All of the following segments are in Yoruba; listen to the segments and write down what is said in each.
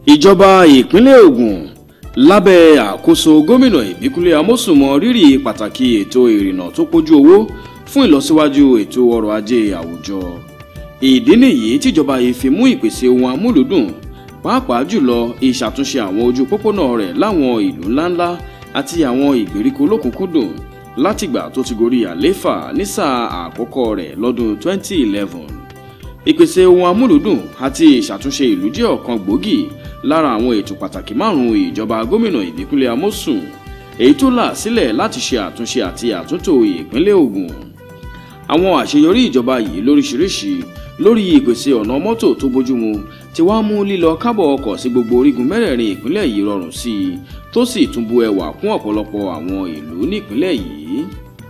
ìjọba ìpínlẹ̀ Ògùn lábẹ́ àkóso gómìnà Ìbíkúnlé Amósùn mọ rírì pàtàkì ètò ìrìnnà tó pójú owó fún ìlọsíwájú ètò ọrọ̀ ajé àwùjọ ìdí nìyí tíjọba yìí fi mú ìpèsè ohun amúlùdùn pàápàá jùlọ ìṣàtúnṣe àwọn ojú pópónà rẹ̀ láwọn ìlú ńláńlá àti àwọn ìgbèríko lókùnkúndùn látìgbà tó ti gorí àléfà ní sáà àkọ́kọ́ rẹ̀ lọ́dún 2011 ìpèsè ohun amúlùdùn àti ìṣàtúnṣe ìlú jẹ́ ọ̀kan gbòógì lára àwọn ètò pàtàkì márùn-ún ìjọba gómìnà Ìbíkúnlé Amósùn èyí tó là sílẹ̀ láti ṣe àtúnṣe àti àtúntò ìpínlẹ̀ Ògùn àwọn àṣeyọrí ìjọba yìí lóríṣiríṣi lórí ìpèsè ọ̀nà mọ́tò tó bójúmu ti wá mú lílọ kábọ̀ ọkọ̀ sí gbogbo orígun mẹ́rẹ̀ẹ̀rin ìpínlẹ̀ yìí rọrùn sí i tó sì tún bu ẹwà kún ọ̀pọ̀lọpọ̀ àwọn ìlú nípínlẹ̀ yìí.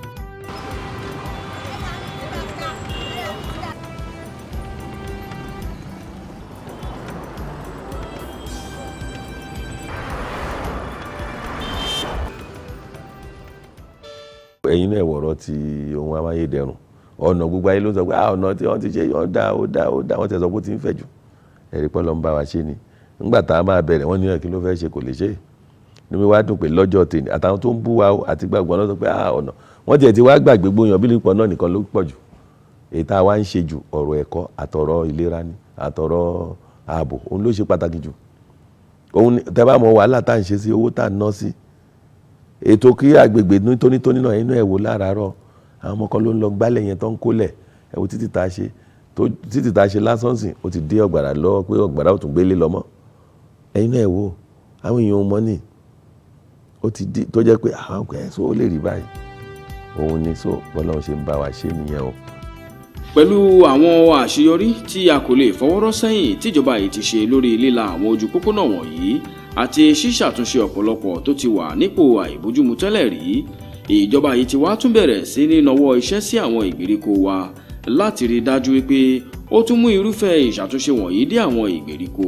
ẹ̀yin náà wọ̀rọ̀ ti ohun amáyédẹrùn ọ̀nà gbogbo ayé ló ń sọ pé ah ọ̀nà tí wọ́n ti ṣe ó dá ó dá ó dá wọ́n ti sọ pé ó ti ń fẹ̀ jù ẹ̀rí pọ́ ló ń bá wa ṣe ni nígbà tá a máa bẹ̀rẹ̀ wọ́n ní ẹ̀ kí ló fẹ́ ṣe kò lè ṣe ní mi wá dùn pé lọ́jọ́ tèmi àtàwọn tó ń bú wa àti gbàgbọ́ náà sọ pé ah ọ̀nà wọ́n tiẹ̀ ti wá gbàgbé gbóyan bí nípò náà nìkan ló pọ̀ jù èyí tá a wá ń ṣe jù ọ̀rọ̀ ẹ̀kọ́ àtọ̀rọ̀ ìlera ni àtọ̀rọ̀ ààbò òun ló ṣe pàtàkì jù òun tẹ́ bá mọ wàhálà tá à ń ṣe sí owó tá à ń ná sí ètò kí agbègbè tónítóní náà inú ẹ̀ wò láràárọ̀ àwọn ọmọ kan ló ń lọ gbálẹ̀ yẹn tó ń kólẹ̀ ẹ̀ wò títí tá a ṣe títí tá a ṣe lásán sìn ó ti dé ọ̀gbàrà lọ́wọ́ pé ọ̀gbàrà ò tún gbélé lọ́mọ́ ẹ̀yin náà ẹ̀ wò àwọn èèyàn mọ́ ni ó ti di tó jẹ́ pé àwọn ọkọ̀ ẹ̀ so ó lè rí báyìí òun ni so bọ́lọ́run ṣe ń bá wa ṣe nìyẹn o. pẹ̀lú àwọn àṣeyọrí tí a kò lè fọwọ́rọ́ sẹ́yìn tíjọba yìí ti ṣe lórí líla àwọn ojú pópónà wọ̀nyí àti ṣíṣàtúnṣe ọ̀pọ̀lọpọ̀ tó ti wà nípò àìbójúmu tẹ́lẹ̀ rí ìjọba yìí ti wá tún bẹ̀rẹ̀ sí ní nawọ́ iṣẹ́ sí àwọn ìgbèríko wa láti rí dájú wípé ó tún mú irúfẹ́ ìṣàtúnṣe wọ̀nyí dé àwọn ìgbèríko.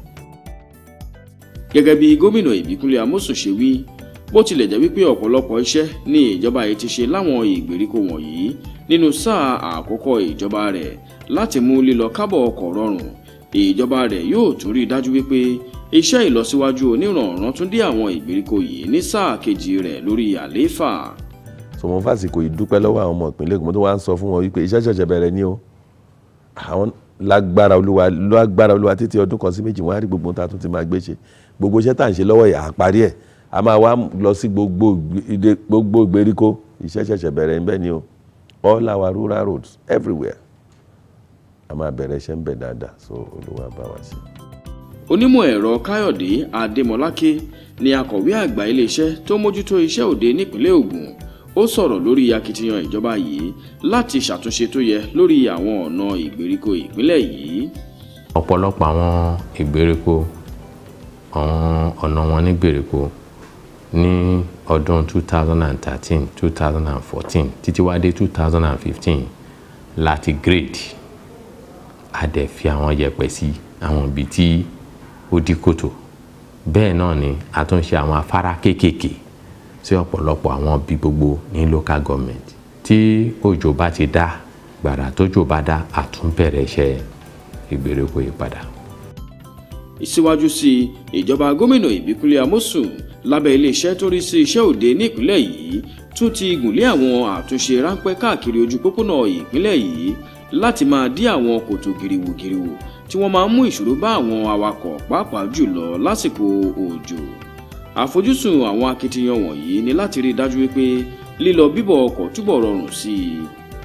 gẹ́gẹ́ bí gómìnà Ìbíkúnlé Amósùn ṣe wí bó tilẹ̀ jẹ́ wípé ọ̀pọ̀lọpọ̀ iṣẹ́ ní ìjọba yìí ti ṣe láwọn ìgbèríko wọ̀nyí nínú sáà àkọ́kọ́ ìjọba rẹ̀ láti mú lílọ kábọ̀ ọkọ̀ rọrùn ìjọba rẹ̀ yóò tún rí dájú wípé iṣẹ́ ìlọsíwájú onírànràn tún dé àwọn ìgbèríko yìí ní sáà kejì rẹ̀ lórí àlééfà. sọmọ fásitì ìdúpẹ́ lọ́wọ́ àwọn ọmọ ìpínlẹ̀ Ògùn tó wá ń sọ fún wọn wípé iṣẹ́ ṣẹ̀ṣẹ̀ bẹ̀rẹ̀ ni o àwọn lágbára olúwa lágbára olúwa títí ọdún kan sí méjì wọn á rí gbogbo ta tún ti máa gbé ṣe gbogbo iṣẹ́ tá à ń ṣe lọ́wọ́ yìí àparí ẹ̀ a máa wá lọ sí gbogbo ìgbèríko iṣẹ́ ṣẹ̀ṣẹ̀ bẹ̀rẹ̀ ń bẹ ni o all our rural roads everywhere a máa bẹ̀rẹ̀ iṣẹ́ ń bẹ dáadáa so olúwa bá wa ṣe onímọ̀ ẹ̀rọ káyọ̀dé adémọláké ni akọ̀wé àgbà iléeṣẹ́ tó mójútó iṣẹ́ òde nípínlẹ̀ ògùn ó sọ̀rọ̀ lórí akitiyan ìjọba yìí láti ṣàtúnṣe tó yẹ lórí àwọn ọ̀nà ìgbèríko ìpínlẹ̀ yìí. ọ̀pọ̀lọpọ̀ àwọn ìgbèríko àwọn ọ̀nà wọn ní gbèríko ní ọdún 2013 2014 títí wá dé 2015 láti grade a dẹ̀ fi àwọn yẹ̀pẹ̀ sí àwọn ibi tí ó dí kòtò bẹ́ẹ̀ náà ni a tún ṣe àwọn afárá kéékèèké sí ọ̀pọ̀lọpọ̀ àwọn bí gbogbo ní local government tí òjò bá ti dá gbàrà tójò bá dá a tún bẹ̀rẹ̀ iṣẹ́ ìgbèríko yìí padà. ìsíwájú sí ìjọba gómìnà Ìbíkúnlé Amósùn lábẹ́ iléeṣẹ́ tó rí sí iṣẹ́ òde nípínlẹ̀ yìí tún ti gùnlé àwọn àtúnṣe ráńpẹ́ káàkiri ojú pópónà ìpínlẹ̀ yìí láti máa dí àwọn kòtò gìrìwògìrìwò tí wọ́n máa ń mú ìṣòro bá àwọn awakọ̀ pàápàá jùlọ lásìkò òjò. àfojúsùn àwọn akitiyan wọ̀nyí ni láti rí i dájú wípé lílọ bíbọ̀ ọkọ̀ túbọ̀ rọrùn sí i.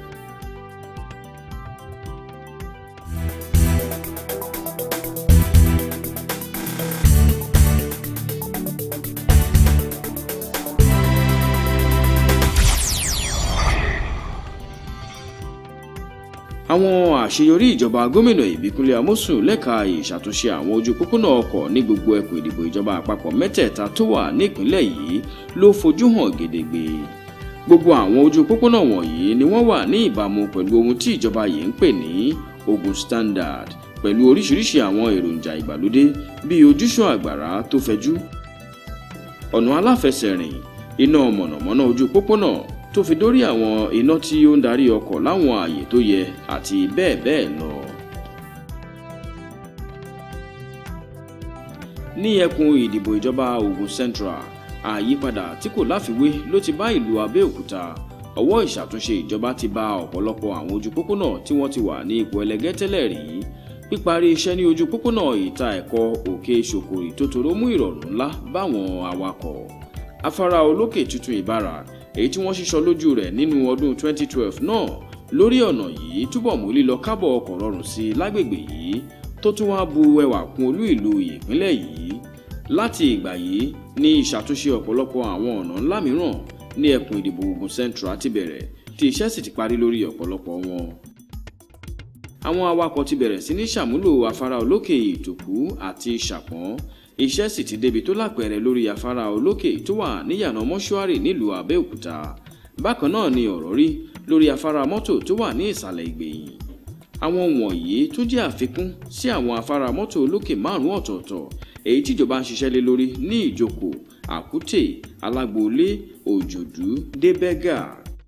àwọn àṣeyọrí ìjọba gómìnà ìbíkúnlé amósùn lẹ́ka ìṣàtúnṣe àwọn ojú pópónà ọkọ̀ ní gbogbo ẹkùn ìdìbò ìjọba àpapọ̀ mẹ́tẹ̀ẹ̀ta tó wà nípìnlẹ̀ yìí ló fojú hàn gedegbe gbogbo àwọn ojú pópónà wọ̀nyí ni wọ́n wà ní ìbámu pẹ̀lú ohun tí ìjọba yìí ń pè ní Ogun Standard pẹ̀lú oríṣiríṣi àwọn èròjà ìgbàlódé bíi ojúṣàn àgbàrá tó fẹ̀jú ọ̀nà aláfẹsẹ̀rìn iná mọ̀nàmọ́ná ojú pópónà tó fi dórí àwọn iná tí ó ń darí ọkọ̀ láwọn ààyè tó yẹ àti bẹ́ẹ̀ bẹ́ẹ̀ lọ. ní ẹkùn ìdìbò ìjọba Ògùn Central àyípadà tí kò láfiwé ló ti bá ìlú Abẹ́òkúta ọwọ́ ìṣàtúnṣe ìjọba ti bá ọ̀pọ̀lọpọ̀ àwọn ojú pópónà tí wọ́n ti wà ní ipò ẹlẹgẹ́ tẹ́lẹ̀ rí píparí iṣẹ́ ní ojú pópónà ìta ẹ̀kọ́ òkè ṣòkòrì tó toró mú ìrọ̀rùn ńlá báwọn awakọ̀ afárá olókè tuntun ìbára èyí tí wọ́n ṣíṣọ lójú rẹ̀ nínú ọdún 2012 náà lórí ọ̀nà yìí túbọ̀ mú lílọ kábọ̀ ọkọ̀ rọrùn sí i lágbègbè yìí tó tún wá bu ẹwà kún olú ìlú ìpínlẹ̀ yìí láti ìgbà yìí ní ìṣàtúnṣe ọ̀pọ̀lọpọ̀ àwọn ọ̀nà ńlá mìíràn ní ẹkùn ìdìbò Ògùn Central ti bẹ̀rẹ̀ tí iṣẹ́ sì ti parí lórí ọ̀pọ̀lọpọ̀ wọn. àwọn awakọ̀ ti bẹ̀rẹ̀ sí ní ṣàmúlò afárá olókè ìtòkú àti ṣàpọ́n iṣẹ́ sì ti débi tó lápẹẹrẹ lórí afárá olókè tó wà níyànà mọ́ṣúárì nílùú Abẹ́òkúta bákan náà ni ọ̀rọ̀ rí lórí afárá mọ́tò tó wà ní ìsàlẹ̀ ìgbẹ̀yìn àwọn wọ̀nyí tó jẹ́ àfikún sí àwọn afárá mọ́tò olókè márùn-ún ọ̀tọ̀ọ̀tọ̀ èyí tíjọba ń ṣiṣẹ́ lé lórí ní ìjókòó àkútè alágbòólé òjòdú débẹ́gà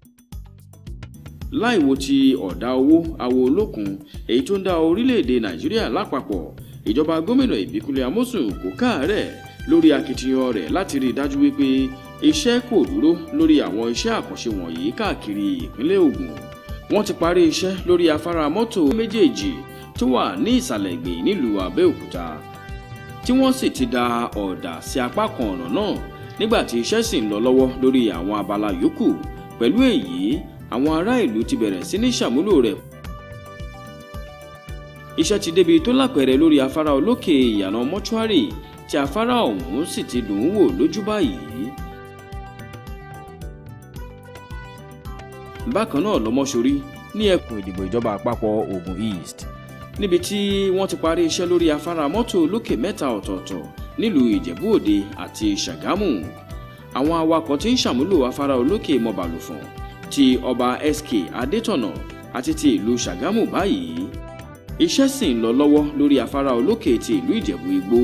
láìwo ti ọ̀dà owó àwo olókun èyí tó ń dá orílẹ̀-èdè nàìjíríà lápapọ̀ ìjọba gómìnà ìbíkúnlẹ̀ amósùn kò káàárẹ̀ lórí akitiyan rẹ̀ láti rí i dájú wípé iṣẹ́ kò dúró lórí àwọn iṣẹ́ àkànṣe wọ̀nyí káàkiri ìpínlẹ̀ Ògùn wọ́n ti parí iṣẹ́ lórí afárá mọ́tò méjèèjì tó wà ní ìsàlẹ̀ ìgbèyìn nílùú Abẹ́òkúta tí wọ́n sì ti da ọ̀dà sí apá kan ọ̀nà náà nígbà tí iṣẹ́ sì ń lọ lọ́wọ́ lórí àwọn abala yòókù pẹ̀lú èyí àwọn ará ìlú ti bẹ̀rẹ̀ sí ní ṣàmúlò rẹ̀ iṣẹ́ ti débi tó lápẹẹrẹ lórí afárá olókè ìyànà mọ́ṣúárì tí afárá ọ̀hún sì ti dùn ún wò lójú báyìí. bákan náà lọ́mọ́sórí ní ẹkùn ìdìbò ìjọba àpapọ̀ Ògùn East níbi tí wọ́n ti parí iṣẹ́ lórí afárá mọ́tò lókè mẹ́ta ọ̀tọ̀ọ̀tọ̀ nílùú Ìjẹ̀bú Òde àti Ṣàgámù àwọn awakọ̀ tí ń ṣàmúlò afárá olókè mọ̀bàlùfọ̀n ti ọba SK Adétọ̀nà àti ti ìlú Ṣàgámù báyìí iṣẹ́ sì ń lọ lọ́wọ́ lórí afárá olókè ti ìlú Ìjẹ̀bú Igbó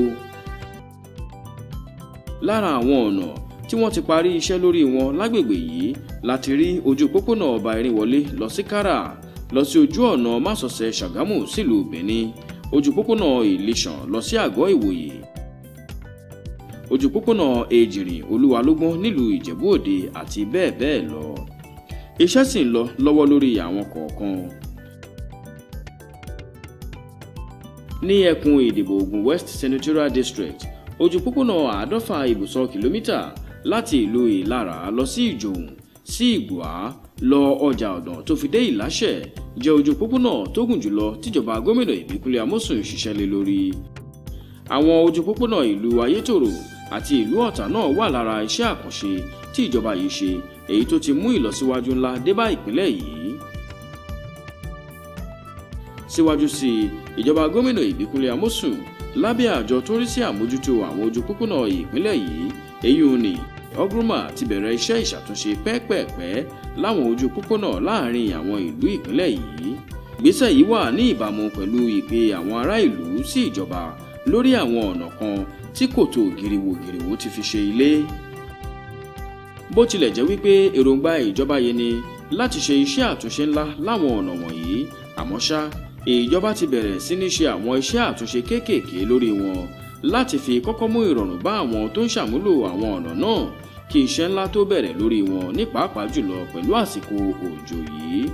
lára àwọn ọ̀nà tí wọ́n ti parí iṣẹ́ lórí wọn lágbègbè yìí láti rí ojú pópónà ọba Erinwọlé lọ sí Kárà lọ sí ojú ọ̀nà másọ̀sẹ̀ Ṣàgámù sílùú Benin ojú pópónà Ìlíṣàn lọ sí àgọ́ Ìwòyè ojú pópónà Èjìrìn Olúwalógbọ́n nílùú Ìjẹ̀bú Òde àti bẹ́ẹ̀ bẹ́ẹ̀ lọ iṣẹ́ sì ń lọ lọ́wọ́ lórí àwọn kọ̀ọ̀kan. ní ẹkùn ìdìbò Ògùn West Senatorial District ojú pópónà àádọ́fà ibùsọ̀ kìlómítà láti ìlú Ìlara lọ sí Ìjòhùn sí Ìgbòá lọ ọjà ọ̀dàn tó fi dé Ìláṣẹ̀ jẹ́ ojú pópónà tó gùn jùlọ tíjọba gómìnà Ìbíkúnlé Amósùn ṣiṣẹ́ lé lórí. àwọn ojú pópónà ìlú Ayétòrò àti ìlú Ọ̀tà náà wà lára iṣẹ́ àkànṣe tí ìjọba yìí ṣe èyí tó ti mú ìlọsíwájú ńlá dé bá ìpínlẹ̀ yìí. síwájú sí i ìjọba gómìnà Ìbíkúnlé Amósùn lábẹ́ àjọ tó rí sí àmójútó àwọn ojú pópónà ìpínlẹ̀ yìí èyí ò ní ọgrúnmà ti bẹ̀rẹ̀ iṣẹ́ ìṣàtúnṣe pẹ́ẹ́pẹ́ẹ́pẹ́ láwọn ojú pópónà láàrin àwọn ìlú ìpínlẹ̀ yìí ìgbésẹ̀ yìí wà ní ìbámu pẹ̀lú ìpè àwọn ará ìlú sí ìjọba lórí àwọn ọ̀nà kan tí kòtò gìrìwò-gìrìwò ti fi ṣe ilé bó tilẹ̀ jẹ́ wípé èròǹgbà ìjọba yìí ni láti ṣe iṣẹ́ àtúnṣe ńlá láwọn ọ̀nà wọ̀nyí àmọ́ ṣá ìjọba ti bẹ̀rẹ̀ sí ní ṣe àwọn iṣẹ́ àtúnṣe kéékèèké lórí wọn láti fi kọ́kọ́ mú ìrọ̀rùn bá àwọn tó ń ṣàmúlò àwọn ọ̀nà náà kí iṣẹ́ ńlá tó bẹ̀rẹ̀ lórí wọn ní pàápàá jùlọ pẹ̀lú àsìkò òjò yìí.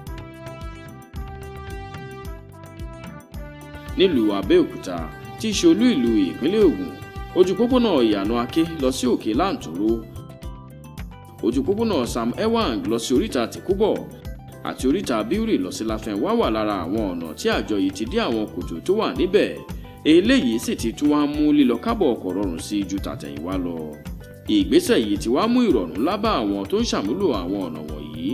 nílùú Abẹ́òkúta tí í ṣe olú ìlú ìpínlẹ̀ Ògùn ojú pópónà ìyànà Aké lọ sí òkè Láǹtòrò ojú pópónà Sam Ewang lọ sí oríta Tìkúbọ̀ àti oríta Bíúrì lọ sí Láfẹnwá wà lára àwọn ọ̀nà tí àjọ yìí ti dí àwọn kòtò tó wà níbẹ̀ eléyìí sì ti tún wá mú lílọ kábọ̀ ọkọ̀ rọrùn sí ju tàtẹ̀yìnwá lọ ìgbésẹ̀ yìí ti wá mú ìrọ̀rùn ńlá bá àwọn tó ń ṣàmúlò àwọn ọ̀nà wọ̀nyí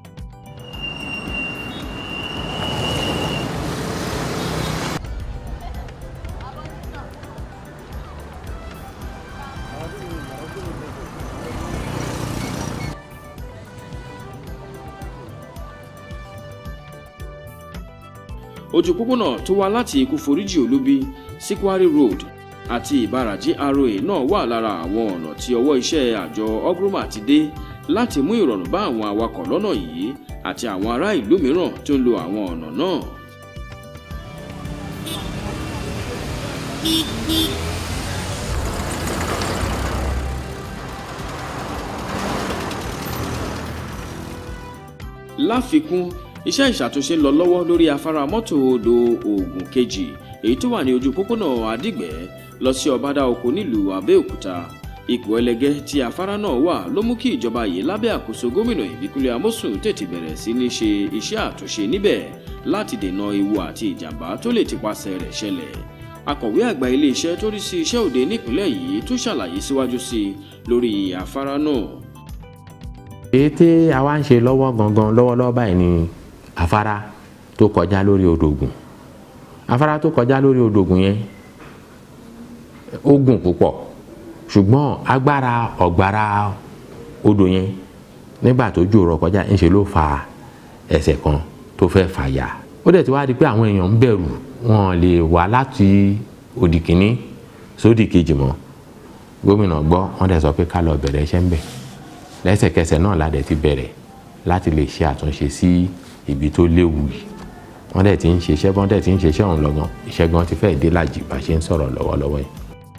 ojú pópónà tó wá láti ikú foríjì olúbí sí Quarry Road àti ìbára GRA náà wà lára àwọn ọ̀nà tí ọwọ́ iṣẹ́ àjọ ogroma ti dé láti mú ìrọ̀rùn bá àwọn awakọ̀ lọ́nà yìí àti àwọn ará ìlú mìíràn tó ń lo àwọn ọ̀nà náà. láfikún iṣẹ́ ìṣàtúnṣe ń lọ lọ́wọ́ lórí afárá mọ́tò odò Ògùn kejì èyí tó wà ní ojú pópónà Àdìgbẹ́ lọ sí Ọbádá oko nílùú Abẹ́òkúta ipò ẹlẹgẹ́ tí afárá náà wà ló mú kí ìjọba yìí lábẹ́ àkóso gómìnà Ìbíkúnlé Amósùn tètè bẹ̀rẹ̀ sí ní ṣe iṣẹ́ àtúnṣe níbẹ̀ láti dènà ewu àti ìjàmbá tó lè tipasẹ̀ rẹ̀ ṣẹlẹ̀ akọ̀wé àgbà iléeṣẹ́ tó rí sí iṣẹ́ òde nípìnlẹ̀ yìí tó ṣàlàyé síwájú sí i lórí afárá náà. èyí tí a wá ń ṣe lọ́wọ́ gangan lọ́wọ́lọ́wọ́ báyìí ni afárá tó kọjá lórí odò Ògùn afárá tó kọjá lórí odò Ògùn yẹn ó gùn púpọ̀ ṣùgbọ́n agbára ọ̀gbára odò yẹn nígbà tó jò rọ̀ kọjá ńṣe ló fa ẹsẹ̀ kan tó fẹ́ fàyà ó dẹ̀ ti wá di pé àwọn èèyàn ń bẹ̀rù wọn lè wá láti òdì kìíní sódì kejì mọ́ gómìnà gbọ́ wọ́n dẹ̀ sọ pé ká lọ bẹ̀rẹ̀ iṣẹ́ ń bẹ̀ lẹ́sẹ̀kẹsẹ̀ náà la dẹ̀ ti bẹ̀rẹ̀ láti lè ṣe àtúnṣe sí ibi tó léwu yìí wọ́n dẹ̀ ti ń ṣiṣẹ́ bọ́n dẹ̀ ti ń ṣiṣẹ́ ọ̀hún lọ́gán iṣẹ́ gan ti fẹ́ẹ̀ dé làjì bá ṣe ń sọ̀rọ̀ lọ́wọ́lọ́wọ́ yìí.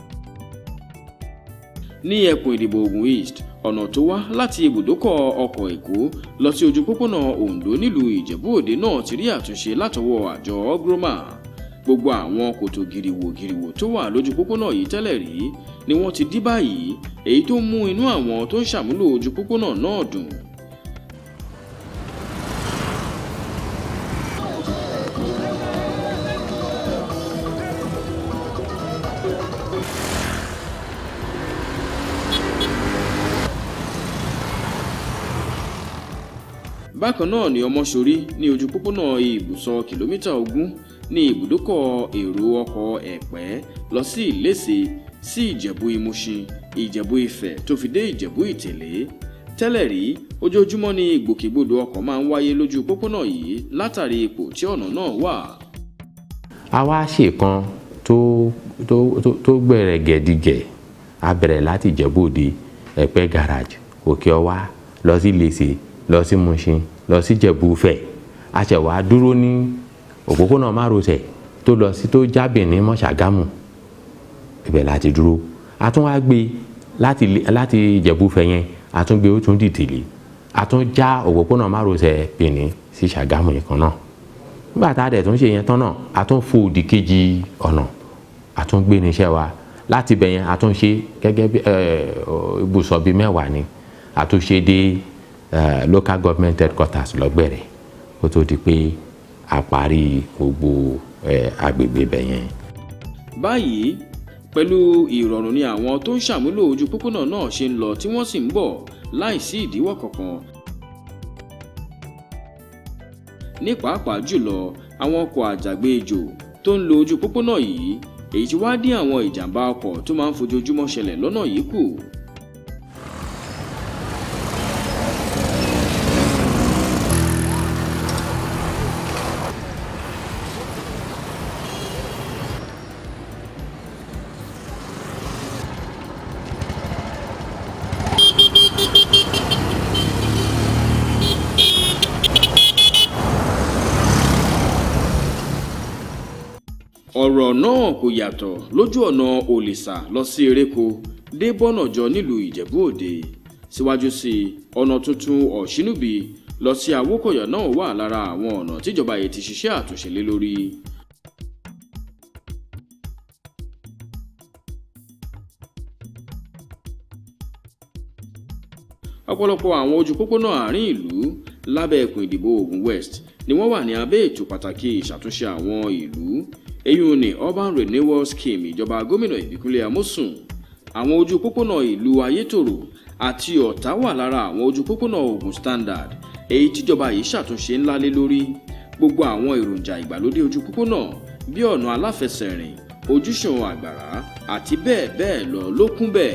ní ẹkùn ìdìbò Ògùn East ọ̀nà tó wá láti ibùdókọ̀ ọkọ̀ Èkó lọ sí ojú pópónà Oǹdó nílùú Ìjẹ̀bú Òde náà ti rí àtúnṣe látọwọ́ àjọ Ogroma gbogbo àwọn kòtò gìrìwò gìrìwò tó wà lójú pópónà yìí tẹ́lẹ̀ rí ni wọ́n ti dí báyìí èyí tó mú inú àwọn tó ń ṣàmúlò ojú pópónà náà dùn. bákan náà ni ọmọṣorí ní ojú pópónà ibùsọ̀ kìlómítà ogún ní ibùdókọ̀ èrò ọkọ̀ ẹ̀pẹ́ lọ sí ìlẹ́sẹ̀ sí ìjẹ̀bú ìmúṣin ìjẹ̀bú ifẹ̀ tó fi dé ìjẹ̀bú ìtẹ̀lé tẹ́lẹ̀ rí ojoojúmọ́ ni ìgbòkègbodò ọkọ̀ máa ń wáyé lójú pópónà yìí látàrí ipò tí ọ̀nà náà wà. a wá ṣèkan tó tó tó tó gbẹ̀rẹ̀ gẹ̀dígẹ̀ a bẹ̀rẹ̀ láti ìjẹ̀bú òde ẹ̀pẹ́ garage òkè ọwá lọ sí ìlẹ́sẹ̀ lọ sí Mushin lọ sí Jẹ̀bú-Ifẹ̀ a ṣẹ̀ wá dúró ní òpópónà márosẹ̀ tó lọ sí tó jábìn ní mọ́ṣágámù ibẹ̀ láti dúró a tún wá gbé láti láti Jẹ̀bú-Ifẹ̀ yẹn a tún gbé ó tún dìtìlì a tún já òpópónà márosẹ̀ Benin sí Ṣàgámù yìí kan náà nígbà tá a dẹ̀ tún ṣe yẹn tán náà a tún fò òdì kejì ọ̀nà a tún gbé níṣẹ́ wa láti bẹ̀ yẹn a tún ṣe gẹ́gẹ́ bí ibùsọ̀ bíi mẹ́wàá ni a tún ṣe dé Uh, local government headquarters lọ́gbẹ̀rẹ̀ kó tó di pé a parí gbogbo uh, agbègbè bẹ̀ yẹn. báyìí pẹ̀lú ìrọ̀rùn ni àwọn tó ń ṣàmúlò ojú pópónà náà ṣe ń lọ tí wọ́n sì ń bọ̀ láìsí ìdíwọ́ kankan. ní pàápàá jùlọ àwọn ọkọ̀ àjàgbéjò tó ń lo ojú pópónà yìí èyí tí wá dín àwọn ìjàmbá ọkọ̀ tó máa ń fojoojúmọ́ ṣẹlẹ̀ lọ́nà yìí kù. ọ̀rọ̀ náà kò yàtọ̀ lójú ọ̀nà òlìṣà lọ sí eréko dé bọ́nàjọ nílùú ìjẹ̀bú òde síwájú sí i ọ̀nà tuntun ọ̀ṣínúbí lọ sí awókọ̀yà náà wà lára àwọn ọ̀nà tíjọba yìí ti ṣiṣẹ́ àtúnṣe lé lórí. ọ̀pọ̀lọpọ̀ àwọn ojú pópónà àárín ìlú lábẹ́ ẹkùn ìdìbò Ògùn West ni wọ́n wà ní abẹ́ ètò pàtàkì ìṣàtúnṣe àwọn ìlú èyí ni urban renewal scheme ìjọba gómìnà Ìbíkúnlé Amósùn àwọn ojú pópónà ìlú Ayétòrò àti Ọ̀tà wà lára àwọn ojú pópónà Ògùn Standard èyí tíjọba yìí ṣàtúnṣe ńlá lé lórí gbogbo àwọn èròjà ìgbàlódé ojú pópónà bí ọ̀nà aláfẹsẹ̀rìn ojúṣàn àgbàrá àti bẹ́ẹ̀ bẹ́ẹ̀ lọ ló kún bẹ́ẹ̀.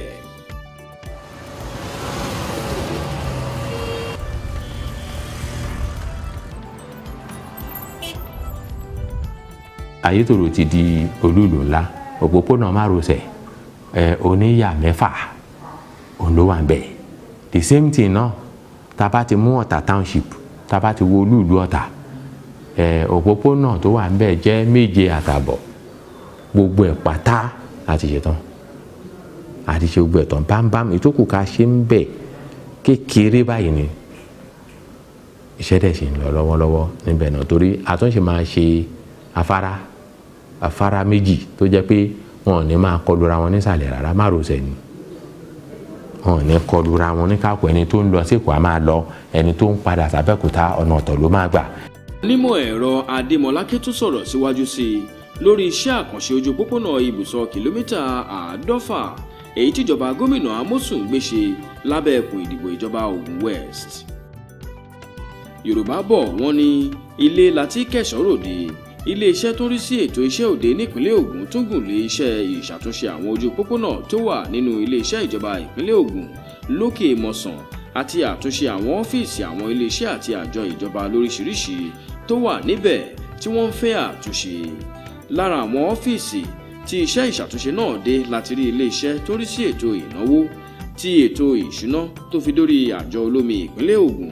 Ayétòrò ti di olúùlú ńlá òpópónà márosẹ̀ ẹ oníyà mẹ́fà òun ló wà ń bẹ̀ the same thing náà tá a bá ti mú Ọ̀tà township tá a bá ti wo olúùlú Ọ̀tà ẹ òpópónà tó wà ń bẹ̀ jẹ́ méje àtàbọ̀ gbogbo ẹ̀ pátá láti ṣe tán àti ṣe gbogbo ẹ̀ tán bámbám ìtókù ká ṣe ń bẹ̀ kékeré báyìí ni iṣẹ́ dẹ̀ ṣì ń lọ lọ́wọ́lọ́wọ́ níbẹ̀ náà torí àtúnṣe máa ṣe afárá afárá méjì tó jẹ́ pé wọn ò ní máa kọlura wọn nísàlẹ̀ rárá márosẹ̀ ni wọn ò ní kọlura wọn ní káàkó ẹni tó ń lọ sí Èkó á máa lọ ẹni tó ń padà sàbẹ̀kúta ọ̀nà ọ̀tọ̀ ló máa gbà. onímọ̀ ẹ̀rọ adémọláké tún sọ̀rọ̀ síwájú sí i lórí iṣẹ́ àkànṣe ojú pópónà ibùsọ̀ kìlómítà àádọ́fà èyí tíjọba gómìnà Amosun gbé ṣe lábẹ́ ẹkùn ìdìbò ìjọba Ògùn West. Yorùbá bọ̀ wọ́n ní ilé láti kẹ̀sọ́ ròde iléeṣẹ́ tó ń rí sí ètò iṣẹ́ òde nípínlẹ̀ Ògùn tún gùn lé iṣẹ́ ìṣàtúnṣe àwọn ojú pópónà tó wà nínú iléeṣẹ́ ìjọba ìpínlẹ̀ Ògùn lókè mọ̀sán àti àtúnṣe àwọn ọ́fíìsì àwọn iléeṣẹ́ àti àjọ ìjọba lóríṣiríṣi tó wà níbẹ̀ tí wọ́n ń fẹ́ àtúnṣe lára àwọn ọ́fíìsì tí iṣẹ́ ìṣàtúnṣe náà dé láti rí iléeṣẹ́ tó rí sí ètò ìnáwó tí ètò ìṣúná tó fi dórí àjọ olómi ìpínlẹ̀ Ògùn.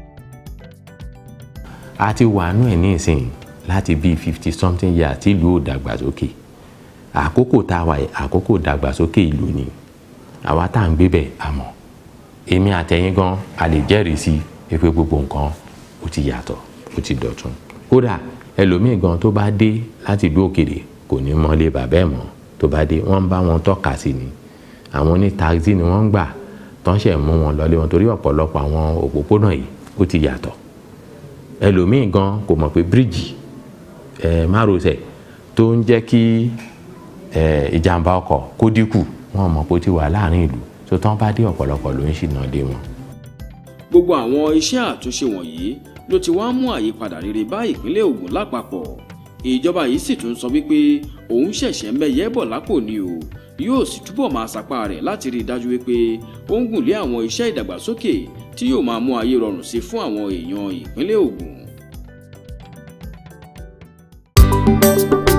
a ti wà nú ẹ̀ ní ìsìn láti bíi fifty something years tí ìlú ò dàgbàsókè àkókò tá a wà yìí àkókò dàgbàsókè ìlú ni àwa tá à ń gbé bẹ̀ àmọ́ èmi àtẹ̀yìn gan a lè jẹ́rìí sí pé gbogbo nǹkan ó ti yàtọ̀ ó ti dọ̀tun kódà ẹlòmíì gan tó bá dé láti ìlú òkèrè kò ní mọlé bàbá ẹ̀ mọ́ tó bá dé wọ́n ń bá wọn tọ́ka sí ni àwọn ní taxi ni wọ́n ń gbà tán ṣẹ̀ mú wọn lọlé wọn torí ọ̀pọ̀lọpọ̀ àwọn òpópónà yìí ó ti yàtọ̀ ẹlòmíì gan kò mọ̀ pé bíríìjì ẹ̀ márosẹ̀ tó ń jẹ́ kí ẹ̀ ìjàmbá ọkọ̀ kó dínkù wọn mọ̀ pé ó ti wà láàrin ìlú tó tán bá dé ọ̀pọ̀lọpọ̀ ló ń ṣìnà dé wọn. gbogbo àwọn iṣẹ́ àtúnṣe wọ̀nyí ló ti wá mú àyípadà rere bá ìpínlẹ̀ Ògùn lápapọ̀ ìjọba yìí sì tún sọ wípé òun ṣẹ̀ṣẹ̀ mẹ́yẹ́ bọ̀ lápò ni o yóò sì túbọ̀ máa sapá rẹ̀ láti rí i dájú wípé ó ń gùn lé àwọn iṣẹ́ ìdàgbàsókè tí yóò máa mú ayé rọrùn sí fún àwọn èèyàn ìpínlẹ̀ Ògùn.